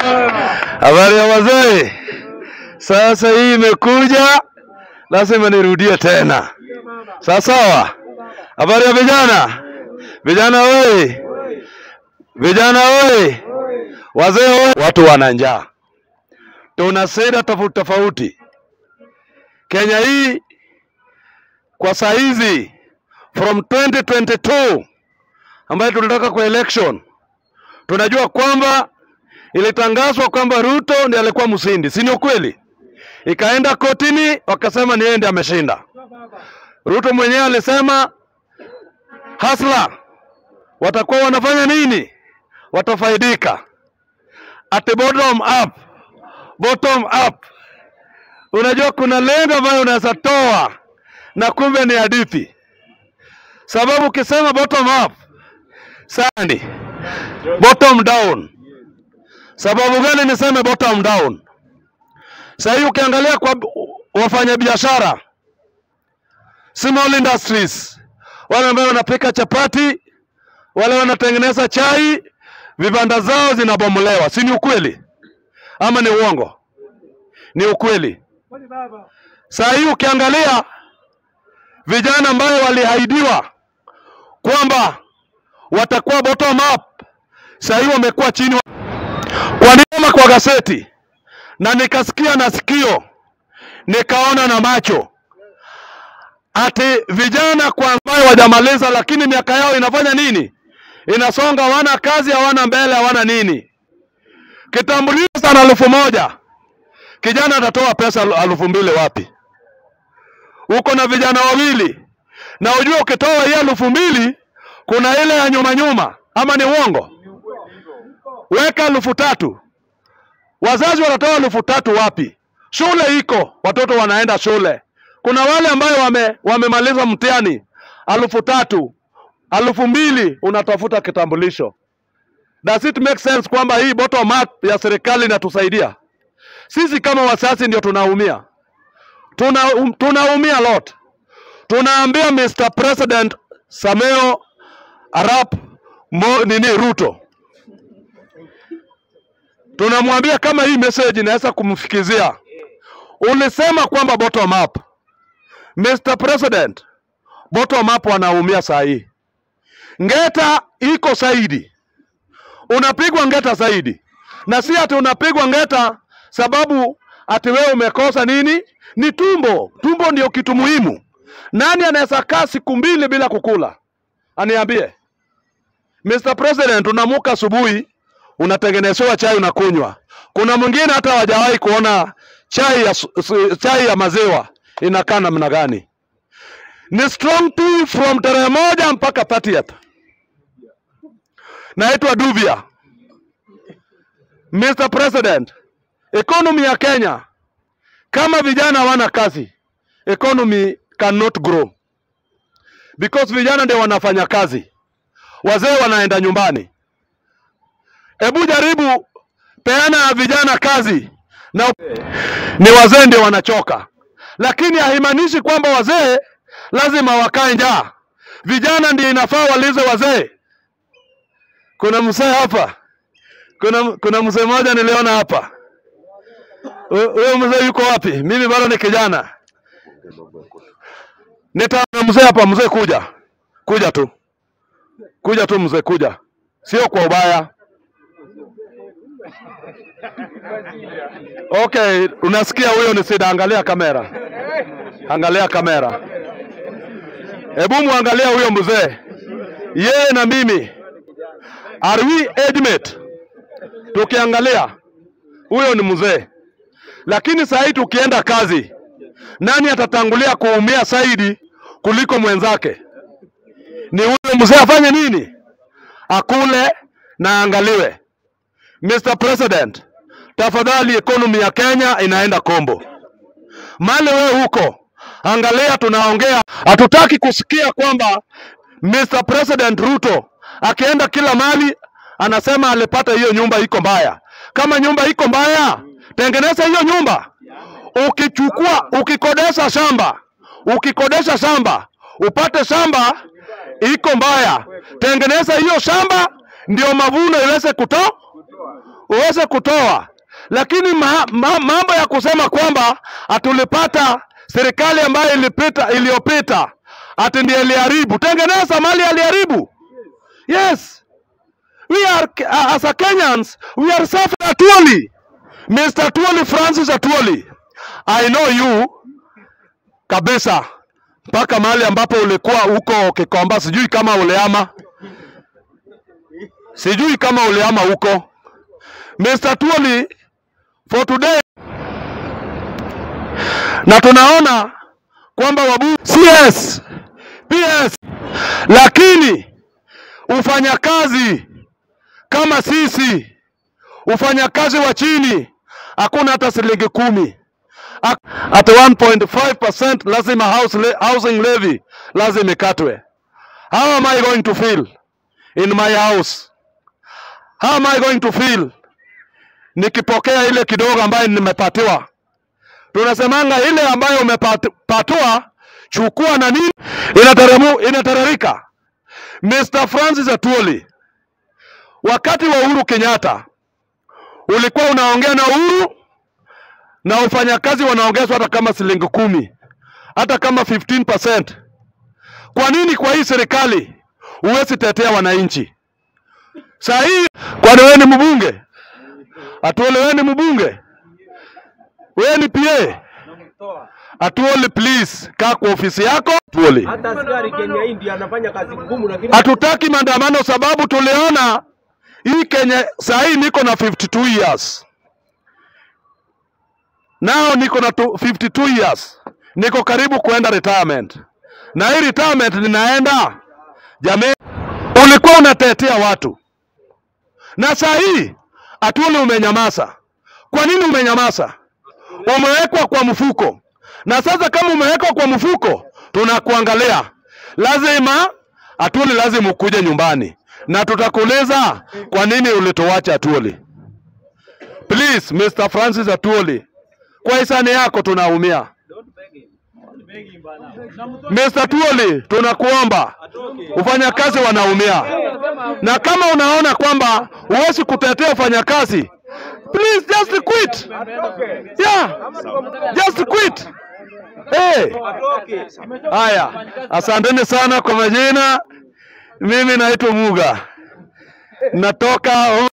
Habari ya wazee. Sasa hii imekuja, lazima nirudie tena. Sawa sawa. Habari ya vijana. Vijana wewe, vijana wewe, wazee wewe, watu wana njaa. Tuna sera tofauti tofauti. Kenya hii kwa saa hizi from 2022 ambayo tunataka kwa election, tunajua kwamba ilitangazwa kwamba Ruto ndiye alikuwa mshindi, si ni ukweli? Ikaenda kotini, wakasema ni yeye ndiye ameshinda. Ruto mwenyewe alisema hasla watakuwa wanafanya nini? Watafaidika at bottom up, bottom up. Unajua kuna lengo ambayo unaweza toa na kumbe ni hadithi, sababu ukisema bottom up sani bottom down. Sababu gani niseme bottom down? Sasa hii ukiangalia kwa wafanyabiashara small industries, wale ambao wanapika chapati, wale wanatengeneza chai, vibanda zao zinabomolewa, si ni ukweli ama ni uongo? Ni ukweli. Saa hii ukiangalia vijana ambayo walihaidiwa kwamba watakuwa bottom up, saa hii wamekuwa chini. Walisoma kwa gazeti na nikasikia na sikio nikaona na macho ati vijana kwa ambayo wajamaliza, lakini miaka yao inafanya nini? Inasonga, hawana kazi, hawana mbele, hawana nini. Kitambulisho sana elfu moja, kijana atatoa pesa elfu mbili wapi? Uko na vijana wawili na ujue, ukitoa hii elfu mbili kuna ile ya nyuma nyuma, ama ni uongo? Weka elfu tatu, wazazi wanatoa elfu tatu wapi? Shule iko, watoto wanaenda shule. Kuna wale ambayo wame, wamemaliza mtihani elfu tatu, elfu mbili unatafuta kitambulisho. Does it make sense kwamba hii bottom up ya serikali inatusaidia sisi? Kama wazazi ndio tunaumia, tuna um, tunaumia lot. Tunaambia Mr. President Sameo Arap Mo, nini Ruto, tunamwambia kama hii message inaweza kumfikizia. Ulisema kwamba bottom up. Mr. President, bottom up wanaumia saa hii. Ngeta iko zaidi, unapigwa ngeta zaidi, na si ati unapigwa ngeta sababu ati wewe umekosa nini. Ni tumbo. Tumbo ndio kitu muhimu. Nani anaweza kaa siku mbili bila kukula? Aniambie. Mr. President, unamuka asubuhi unatengenezewa chai unakunywa. Kuna mwingine hata hawajawahi kuona chai ya, chai ya maziwa inakaa namna gani? Ni strong tea from tarehe moja mpaka 30th. Naitwa Duvia. Mr. President, economy ya Kenya kama vijana hawana kazi, economy cannot grow because vijana ndio wanafanya kazi, wazee wanaenda nyumbani. Hebu jaribu peana vijana kazi na ni wazee ndio wanachoka, lakini haimaanishi kwamba wazee lazima wakae njaa. Vijana ndio inafaa walize wazee. Kuna mzee hapa, kuna, kuna mzee mmoja niliona hapa. Huyo mzee yuko wapi? Mimi bado ni kijana. Nitaona mzee hapa. Mzee kuja, kuja tu, kuja tu mzee, kuja, sio kwa ubaya. Okay, unasikia huyo ni Sida? Angalia kamera, angalia kamera. Hebu muangalia huyo mzee, yeye na mimi are we age mate? Tukiangalia huyo ni mzee, lakini saa hii tukienda kazi, nani atatangulia kuumia zaidi kuliko mwenzake? Ni huyo mzee. Afanye nini? Akule na angaliwe. Mr. President, tafadhali, economy ya Kenya inaenda kombo. Mali wewe huko, angalia, tunaongea, hatutaki kusikia kwamba Mr. President Ruto akienda kila mali anasema alipata hiyo nyumba iko mbaya. Kama nyumba iko mbaya, tengeneza hiyo nyumba. Ukichukua, ukikodesha shamba, ukikodesha shamba, upate shamba iko mbaya, tengeneza hiyo shamba ndio mavuno iweze kutoa uweze kutoa, lakini ma, ma, mambo ya kusema kwamba hatulipata serikali ambayo ilipita iliyopita ati ndiye iliharibu. Tengeneza mali aliharibu. Yes, we are uh, as a Kenyans we are suffering Atuoli, Mr. Atuoli Francis Atuoli, I know you kabisa mpaka mahali ambapo ulikuwa huko Kikomba, sijui kama uliama, sijui kama uliama huko. Mr. Tuoli for today, na tunaona kwamba wabu CS PS, lakini ufanyakazi kama sisi ufanyakazi wa chini hakuna hata shilingi kumi at 1.5% lazima house le housing levy lazima ikatwe. How am I going to feel in my house? How am I going to feel nikipokea ile kidogo ambayo nimepatiwa? Tunasemanga ile ambayo umepatiwa chukua na nini, inateremu inatererika. Mr. Francis Atuoli, wakati wa Uhuru Kenyatta ulikuwa unaongea na Uhuru na wafanyakazi wanaongezwa hata kama shilingi kumi, hata kama 15%. Kwa nini kwa hii serikali huwezi tetea wananchi? Saa hii kwani wewe ni mbunge? Atuole wewe ni mbunge? Wewe ni PA? Atuole please, kaa kwa ofisi yako. Atuole. Hata askari Kenya hii ndiye anafanya kazi ngumu, lakini Hatutaki maandamano sababu tuliona hii Kenya saa hii niko na 52 years. Nao niko na tu- 52 years. Niko karibu kuenda retirement. Na hii retirement ninaenda jamii, ulikuwa unatetea watu. Na saa hii Atuoli umenyamaza. Kwa nini umenyamaza? Umewekwa kwa mfuko. Na sasa kama umewekwa kwa mfuko, tunakuangalia. Lazima Atuoli lazima ukuje nyumbani. Na tutakuuliza kwa nini ulituacha Atuoli. Please Mr. Francis Atuoli, kwa hisani yako tunaumia. Mr. Tuoli, tunakuomba wafanyakazi wanaumia, na kama unaona kwamba huwezi kutetea wafanyakazi, please just quit. Yeah, just quit. Hey. Haya, asanteni sana kwa majina. Mimi naitwa Muga, natoka